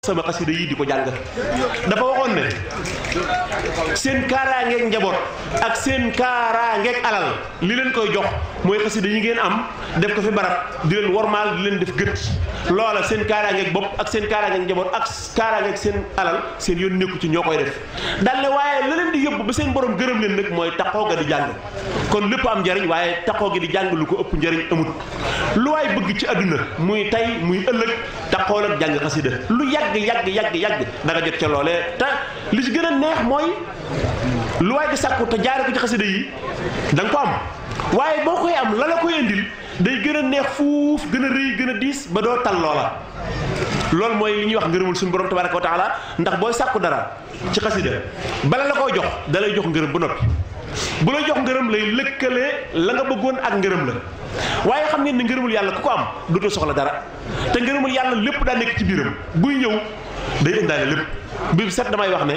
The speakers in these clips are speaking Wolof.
sama xasida yi di ko jàng dafa waxoon ne seen kaaraangeeg njaboot ak seen kaaraangeeg alal li leen koy jox mooy xasida yi ngeen am def ko fi barab di leen wormaal di leen def gët loola seen kaaraangeeg bopp ak seen kaaraangeeg njaboot ak kaaraangeeg seen alal seen yoon nekku ci ñoo koy def dal ne waaye la leen di yóbbu ba seen borom gërëm leen nag mooy taxoo ga di jàng kon lépp am njariñ waaye taxoo gi di jàng lu ko ëpp njariñ amut lu waay bëgg ci àdduna muy tey muy ëllëg taxool ak jàng xasida lu yàgg yàgg yàgg yàgg da nga jot ca loolee te li ci gën a neex mooy lu waay di sàkku te jaare ko ci xasida yi da nga ko am waaye boo koy am la la koy indil day gën a neex fuuf gën a rëy gën a diis ba doo tal loola loolu mooy li ñuy wax ngërëmul suñu borom tabaraka wa taala ndax booy sàkku dara ci xasida bala la koy jox da lay jox ngërëm ba noppi bu lay jox ngërëm lay lëkkalee la nga bëggoon ak ngërëm la waaye xam ngeen ne ngërëmul yàlla ku ko am dootoo soxla dara te ngërëmul yàlla lépp daa nekk ci biiram buy ñëw day indaale lépp bi set damay wax ne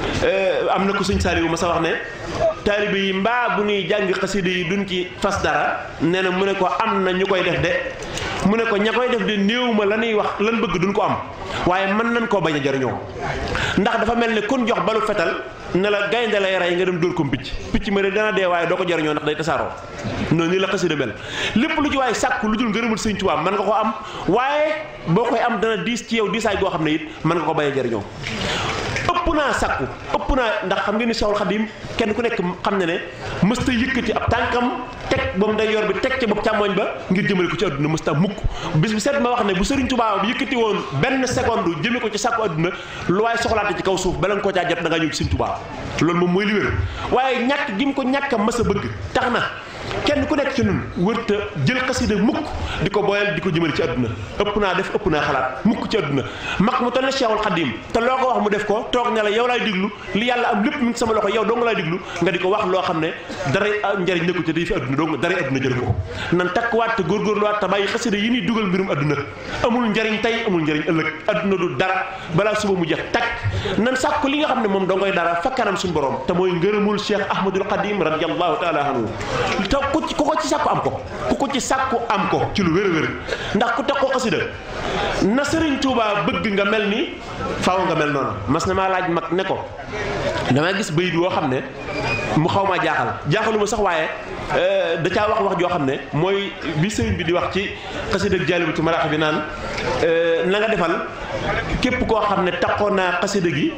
am na ko sëñ Saliou ma sa wax ne taalibe yi mbaa bu ñuy jàng xasida yi duñ ci fas dara nee na mu ne ko am na ñu koy def de mu ne ko ña koy def de néew ma la ñuy wax lan bëgg duñ ko am waaye mën nañ koo bañ a jariñoo ndax dafa mel ne kun jox balu fetal ne la gaynde lay rey nga dem dóor ko picc picc ma de dana dee waaye doo ko jariñoo ndax day tasaaroo noonu nii la xasida mel lépp lu ci waaye sàkk lu dul ngërëmul sëñ Tuubaa mën nga ko am waaye boo koy am dana diis ci yow diisaay goo xam ne it mën nga ko bañ a jariñoo ëpp naa sàkku ëpp naa ndax xam ngeen ni Seexul Xadiim kenn ku nekk xam ne ne mësta yëkkati ab tànkam teg ba mu day yor bi teg ca bopp càmmoñ ba ngir jëmale ko ci àdduna mësta mukk bis bu set ma wax ne bu Sëriñ Tuubaa bi yëkkati woon benn seconde jëme ko ci sàkku àdduna lu waaye soxlaate ci kaw suuf bala nga ko caa jot da ngaa ñëw ci Sëriñ Tuubaa loolu moom mooy li wér waaye ñàkk gi mu ko ñàkk a mës a bëgg tax na kenn ku nekk ci ñun wërta jël xasida mukk di ko boyal di ko jëmale ci àdduna ëpp naa def ëpp naa xalaat mukk ci àdduna mag mu toll ne Cheikhul Khadim te loo ko wax mu def ko toog ne la yow laay diglu li yàlla am lépp mi ngi sama loxo yow dong laay diglu nga di ko wax loo xam ne dara njariñ nekku ci day fi àdduna dong dara àdduna jël ko nan takkuwaat te góorgóorluwaat te bàyyi xasida yi ñuy dugal mbirum àdduna amul njariñ tey amul njariñ ëllëg àdduna du dara balaa suba mu jeex takk nan sàkku li nga xam ne moom dongoy dara fa kanam suñu borom te mooy ngërëmul Cheikh Ahmadul Khadim radiyallahu taala anhu ku ku ko ci sàkku am ko ku ko ci sàkku am ko ci lu wér a wér ndax ku teg ko xasida na Sëriñ Tuubaa bëgg nga mel ni faaw nga mel noonu mas na maa laaj mag ne ko damay gis bayit woo xam ne mu xaw maa jaaxal jaaxaluma sax waaye da caa wax wax joo xam ne mooy bi sëriñ bi di wax ci xasida ak Jaalibatu Maraaxib bi naan na nga defal képp koo xam ne taxoon naa xasida gi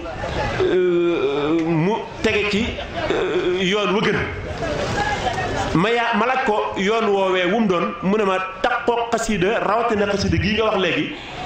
mu tege ci yoon wa gën ma yaa ma laaj ko yoon woowee wu mu doon mu ne ma taxoo xasida rawatina xasida gii nga wax léegi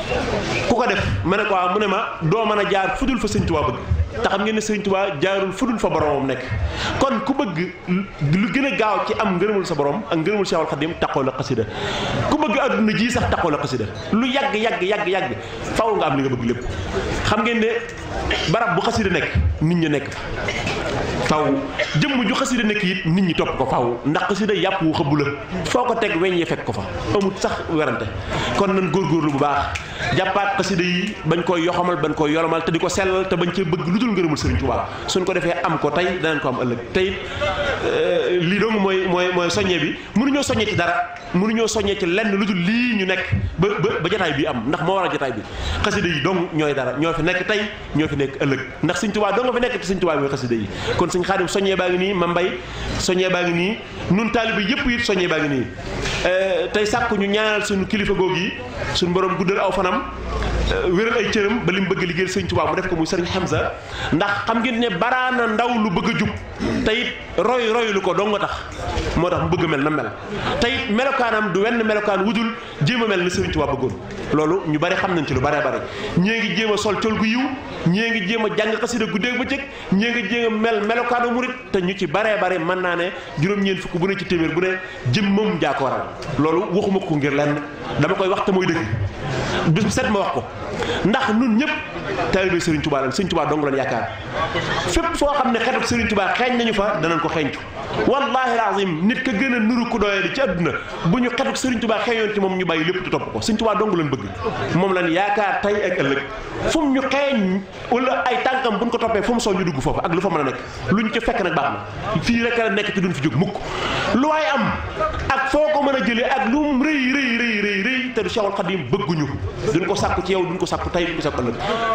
ku ko def ma ne ko mu ne ma doo mën a jaar fudul fa sëñ Tuubaa bëgg te xam ngeen ne sëñ Tuubaa jaarul fudul fa boromam nekk kon ku bëgg lu gën a gaaw ci am ngërëmul sa borom ak ngërëmul Seexul Xadim taxoo la xasida ku bëgg adduna ji sax taxoo la xasida lu yàgg yàgg yàgg yàgg faw nga am li nga bëgg lépp xam ngeen ne barab bu xasida nekk nit ñi nekk faw jëmm ju xasida nekk it nit ñi topp ko faw ndax xasida yàpp wu xëbbu la foo ko teg weñ yi fekk ko fa amut sax werante kon nan góorgóorlu bu baax jàppaat xasida yi bañ koy yoxamal bañ koy yolomal te di ko sellal te bañ cee bëgg lu dul ngërëmul Sëriñ Tuubaa suñ ko defee am ko tey danañ ko am ëllëg tey lii dong mooy mooy mooy soññe bi mënuñoo soññee ci dara mënuñoo soññee ci lenn lu dul lii ñu nekk ba ba ba jataay bi am ndax moo war a jataay bi xasida yi dong ñooy dara ñoo fi nekk tey ñoo fi nekk ëllëg ndax Sëriñ Tuubaa dong nga fi nekk te Sëriñ Tuubaa mooy xasida yi kon Sëriñ Xaadim soññee baa ngi nii ma mbay soññee baa ngi nii nun taalibe yëpp it soññee baa ngi nii tey sàkku ñu ñaanal suñu kilifa googu yi suñu borom guddal aw fanam wéral ay cëram ba li mu bëgg liggéeyal sëñ Tuubaa mu def ko muy sëriñ Hamza ndax xam ngeen ne baraana ndaw lu bëgg a jub te it roy roy lu ko dong nga tax moo tax mu bëgg mel na mel te it melokaanam du wenn melokaan wudul jéem a mel ni sëriñ Tuubaa bëggoon loolu ñu bari xam nañ ci lu bare bare ñée ngi jéem a sol col gu yiw ñée ngi jéem a jàng xasida guddeeg bëccëg ñée ngi jéem a mel melokaanu murit te ñu ci baree bare mën naa ne juróom-ñeent fukk bu ne ci téeméer bu ne jëmmam jaa ko waral loolu waxuma ko ngir lenn dama koy wax te mooy dëgg bis bu set ma wax ko ndax nun ñëpp taalibe Serigne Touba lan Serigne Touba dong lan yaakaar fépp foo xam ne xetuk Serigne Touba xeeñ nañu fa danañ ko xeeñcu wallahi lazim nit ka gën a nuru ku doyee di ci àdduna bu ñu xetuk Serigne Touba xeeñoon ci moom ñu bàyyi lépp te topp ko Serigne Touba dong lan bëgg moom lan yaakaar tey ak ëllëg fu mu ñu xeeñ wala ay tànkam buñ ko toppee fu mu soo ñu dugg foofu ak lu fa mën a nekk luñ ci fekk nag baax na fii rek la nekk ci duñ fi jóg mukk lu waay am ak foo ko mën a jëlee ak lu mu rëy rëy rëy rëy rëy te du Cheikhul Khadim bëgguñu duñ ko sàkku ci yow duñ ko sàkku tey duñ ko sàkku ëllëg